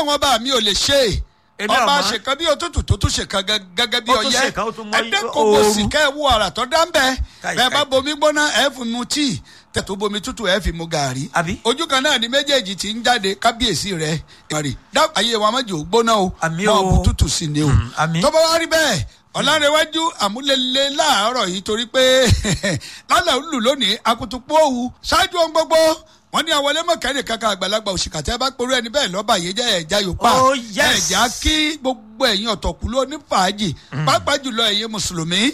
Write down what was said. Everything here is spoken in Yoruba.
ọlọ́run ọba mi ò lè ṣe é Èmi ọba ọ̀mọ́. ṣèkan bí òtútù tó tún ṣèkan gẹ- gẹ́gẹ́ bí Ó tún ọyẹ́ ṣèkan, ó tún mọ ẹ̀ẹ́dẹ́kọ̀ọ́ ooru. sì kẹ́ ẹ wo àrà tó dá ń bẹ́ẹ̀ Káì, bẹ́ẹ̀ bá káì. bomi gbóná ẹ̀ fi mu tíì tẹ̀tù bomi tútù ẹ̀ fi mu gàrí Àbí? ojú kan náà ni méjèèjì ti ń jáde kábíyèsí rẹ̀ ìmọ̀rì dá ayé wa mọ̀jẹ̀ ò gbóná o Àmì mọ̀ o. bu tútù sí ni o Mm, àmì. tó bá wá rí bẹ́ẹ̀ ọ̀làrẹ̀wájú àmúlẹ̀lẹ̀ láàárọ̀ yìí torí pé lálẹ́ òlù lónìí akutupu òwú ṣáájú ohun gbogbo wọ́n ní àwọlé mọ̀kẹ́rì kankan àgbàlagbà òṣìkà tí a bá porú ẹni bẹ́ẹ̀ lọ́ba yìí jẹ́ ẹ̀já yòópa Oh, yes. ẹ̀já kí gbogbo ẹ̀yin ọ̀tọ̀kùlú onífàájì pàápàá jùlọ ẹ̀yin mùsùlùmí